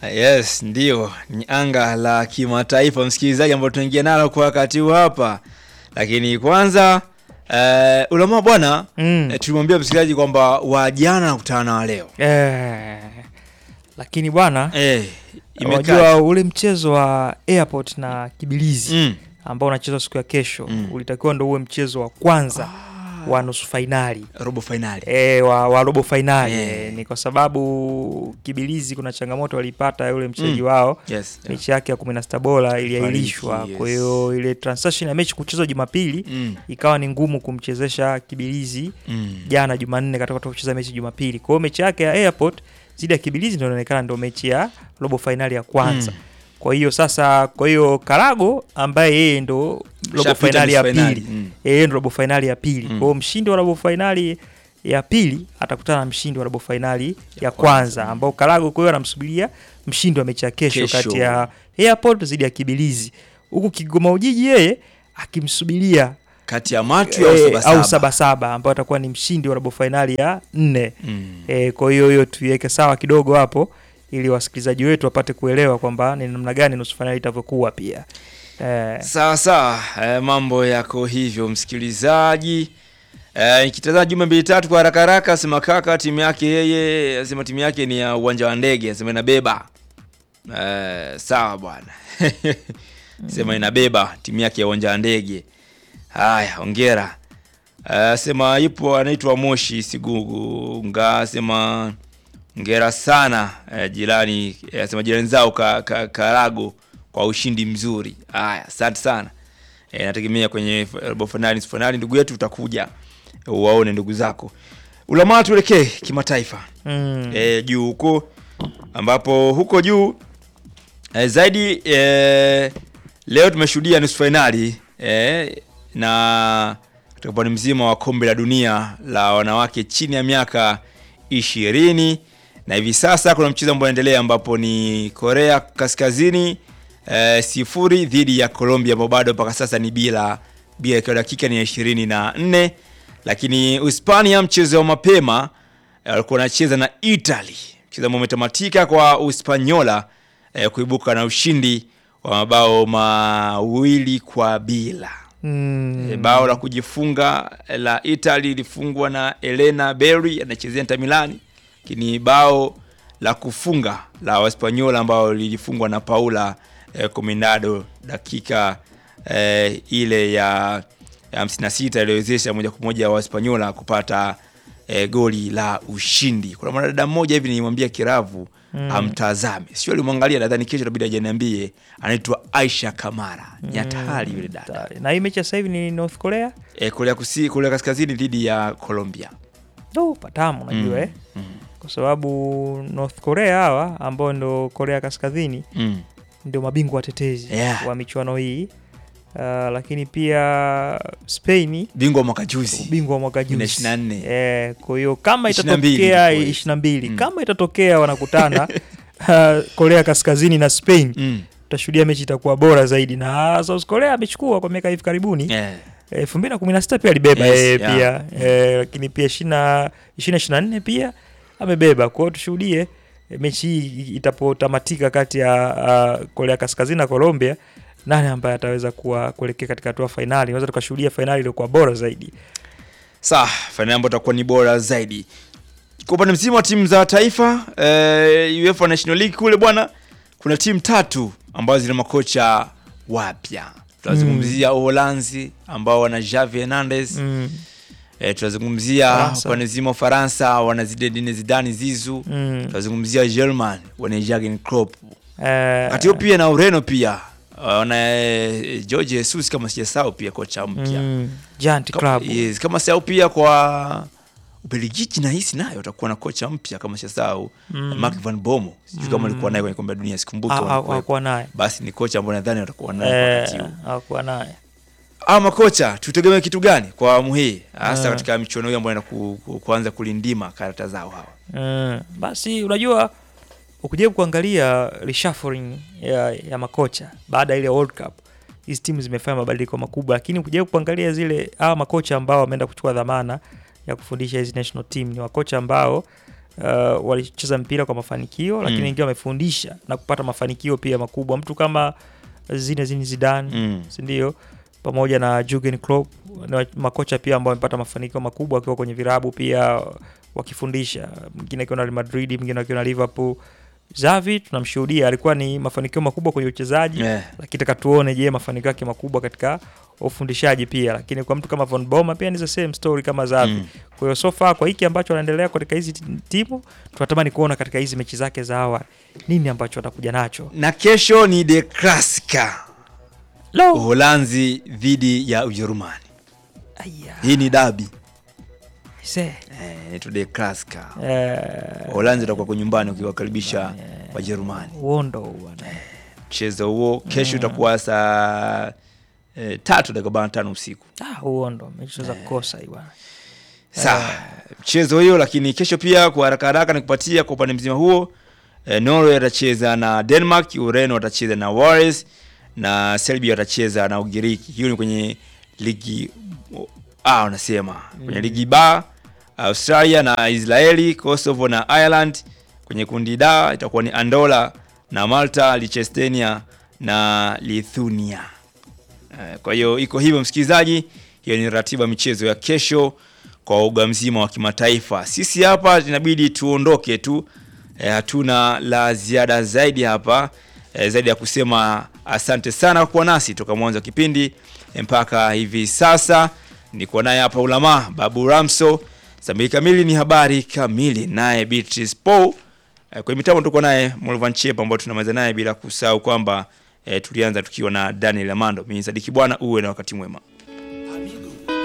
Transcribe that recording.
Yes, ndio ni anga la kimataifa msikilizaji, ambao tunaingia nalo kwa wakati huu hapa, lakini kwanza eh, ulama bwana Mm. eh, tulimwambia msikilizaji kwamba wa jana nakutana na wa leo Eh, lakini bwana eh, unajua imekaa ule mchezo wa airport na Kibilizi mm. ambao unachezwa siku ya kesho Mm. ulitakiwa ndo uwe mchezo wa kwanza wa nusu fainali robo finali e, wa, wa robo fainali Eh. e, ni kwa sababu Kibilizi kuna changamoto walipata yule mchezaji Mm. wao yes. mechi yake ya kumi na sita bora iliahirishwa Fariki, yes. kwa hiyo ile transaction ya mechi kuchezwa Jumapili mm. ikawa ni ngumu kumchezesha Kibilizi Mm. jana Jumanne katika kutoka kucheza mechi Jumapili. Kwa hiyo mechi yake ya Airport zidi ya Kibilizi ndio inaonekana ndio mechi ya robo fainali ya kwanza. Mm. Kwa hiyo sasa, kwa hiyo Karago ambaye yeye ndo robo Shapita fainali ya nusu finali. pili, Mm. yeye ndo robo fainali ya pili. Mm. Kwa hiyo mshindi wa robo fainali ya pili atakutana na mshindi wa robo fainali ya, Ya kwanza, kwanza. ambao Karago kwa hiyo anamsubiria mshindi wa mechi ya kesho, Kesho. kati ya Airport zidi ya Kibilizi, huku Kigoma Ujiji yeye akimsubiria kati ya matu au eh, sabasaba au sabasaba ambayo atakuwa ni mshindi wa robo fainali ya nne. Mm. E, kwa hiyo hiyo tuiweke sawa kidogo hapo ili wasikilizaji wetu wapate kuelewa kwamba ni namna gani nusu fainali itavyokuwa pia. E, Sawa sawa, eh, mambo yako hivyo msikilizaji. Eh, nikitazama jumbe mbili tatu kwa haraka haraka, sema kaka timu yake yeye, asema timu yake ni ya uwanja wa ndege, asema inabeba. Eh, sawa bwana. sema inabeba timu yake ya uwanja wa ndege. Haya, hongera. Eh, sema yupo anaitwa Moshi Siguga, sema hongera sana eh, jirani eh, sema jirani zao ka, ka, Karago kwa ushindi mzuri. Haya, asante sana. E, nategemea kwenye f- robo finali, nusu finali, ndugu yetu utakuja uwaone ndugu zako. Ulamaa, tuelekee kimataifa mm, e, juu huko ambapo huko juu e, zaidi e, leo tumeshuhudia nusu fainali e, na katika upande mzima wa kombe la dunia la wanawake chini ya miaka ishirini na hivi sasa kuna mchezo ambao unaendelea ambapo ni Korea Kaskazini e, sifuri dhidi ya Colombia ambao bado mpaka sasa ni bila bila, ikiwa dakika ni ya ishirini na nne lakini Hispania mchezo wa mapema eh, walikuwa wanacheza na Italy, mchezo ambao umetamatika kwa Uspanyola eh, kuibuka na ushindi wa mabao mawili kwa bila. mm, E, bao la kujifunga la Italy lilifungwa na Elena Berry anachezea Inter Milan, lakini bao la kufunga la Waspanyola ambao lilifungwa na Paula eh, Cominado dakika eh, ile ya ya 56 iliyowezesha moja kwa moja Waspanyola kupata eh, goli la ushindi. Kuna mwanadada mmoja hivi nilimwambia Kiravu amtazame, sio alimwangalia, nadhani kesho itabidi ajaniambie. Anaitwa Aisha Kamara, ni hatari yule dada tayari. na hii mechi ya sasa hivi ni North Korea e, Korea Kusini, Korea Kaskazini dhidi ya Colombia. do patamu unajua Mm, eh? mm, kwa sababu North Korea hawa ambao ndo Korea Kaskazini mm. ndio mabingwa watetezi Yeah. wa michuano hii uh, lakini pia Spain Bingwa wa mwaka juzi ubingwa wa mwaka juzi 24. Eh, kwa hiyo kama 22 itatokea ilikuwa ishirini na mbili Mm. kama itatokea wanakutana uh, Korea Kaskazini na Spain mm. tutashuhudia mechi itakuwa bora zaidi, na South Korea amechukua kwa miaka hivi karibuni yeah. elfu mbili na kumi na sita pia alibeba Yes, yeye yeah. pia eh, lakini pia ishirini na ishirini na nne pia amebeba. Kwa hiyo tushuhudie eh, mechi hii itapotamatika kati ya uh, Korea Kaskazini na Colombia, nani ambaye ataweza kuwa kuelekea katika hatua fainali. Unaweza tukashuhudia fainali iliyokuwa bora zaidi. Sawa, fainali ambayo itakuwa ni bora zaidi. Kwa upande mzima wa timu za taifa eh, UEFA National League kule bwana, kuna timu tatu ambazo zina makocha wapya. Tunazungumzia Uholanzi ambao wana Xavi Hernandez mm. eh, tunazungumzia Faransa. upande mzima wa Faransa wana Zinedine Zidane Zizou. Mm. Tunazungumzia German wana Jurgen Klopp. Eh, Wakati huo pia na Ureno pia wana eh, Jorge Jesus kama sijasahau pia kocha mpya. mm, Giant Kama- Club. Yes, kama sahau pia kwa Ubelgiji nahisi nayo watakuwa na kocha mpya kama sahau Mm. Mark van Bommel. Sijui kama alikuwa naye kwenye kombe la dunia sikumbuki. Ha- kama ha- alikuwa. hawakuwa naye Basi ni kocha ambaye nadhani watakuwa naye kwa wakati Eh, huu. hawakuwa naye Ama makocha tutegemee kitu gani kwa awamu hii hasa Eh. katika michuano hii ambayo inaku- ku, kuanza kulindima karata zao hawa. Mm, basi unajua ukijaribu kuangalia reshuffling ya, ya makocha baada ya ile World Cup, hizi timu zimefanya mabadiliko makubwa, lakini ukijaribu kuangalia zile hawa makocha ambao wameenda kuchukua dhamana ya kufundisha hizi national team ni makocha ambao uh, walicheza mpira kwa mafanikio lakini Mm. wengine wamefundisha na kupata mafanikio pia makubwa. Mtu kama Zinedine Zidane Mm. si ndio, pamoja na Jurgen Klopp ni wa- makocha pia ambao wamepata mafanikio makubwa wakiwa kwenye virabu pia wakifundisha, mwingine akiwa na Real Madrid, mwingine akiwa na Liverpool. Xavi tunamshuhudia alikuwa ni mafanikio makubwa kwenye uchezaji Eh. lakini taka tuone, je, mafanikio yake makubwa katika ufundishaji pia. Lakini kwa mtu kama Von Boma pia ni the same story kama Xavi. Mm. Kwa hiyo so far kwa hiki ambacho anaendelea katika hizi ti- timu, tunatamani kuona katika hizi mechi zake za awali nini ambacho atakuja nacho. Na kesho ni De Clasica, Lo! Uholanzi dhidi ya Ujerumani. Aya. Hii ni dabi Se. eh, inaitwa De Clasica. Eh, Uholanzi utakuwa kwa nyumbani ukiwakaribisha Wajerumani. uondo huu bwana. Mchezo huo kesho utakuwa saa eh, tatu dakika arobaini na tano usiku. Ah, uondo mechi tunaweza kukosa hii bwana. Sawa, mchezo hiyo. Lakini kesho pia kwa haraka haraka nikupatia kwa upande mzima huo eh, Norway atacheza na Denmark, Ureno watacheza na Wales na Serbia watacheza na Ugiriki. Hiyo ni kwenye ligi ah, unasema kwenye ligi ba Australia na Israeli, Kosovo na Ireland. Kwenye kundi da itakuwa ni Andola na Malta, Liechtenstein na Lithuania. Eh, Kwa hiyo iko hivyo msikilizaji, hiyo ni ratiba michezo ya kesho kwa uga mzima wa kimataifa. Sisi hapa inabidi tuondoke tu, eh, hatuna la ziada zaidi hapa eh, zaidi ya kusema asante sana kwa kuwa nasi toka mwanzo wa kipindi eh, mpaka hivi sasa. Niko naye hapa Ulama Babu Ramso, saa mbili kamili ni habari kamili, naye Beatrice Paul Eh, kwenye mitambo tuko naye Mulvan Chepa ambao tunamaliza naye bila kusahau kwamba eh, tulianza tukiwa na Daniel Amando. Mimi Sadiki bwana, uwe na wakati mwema.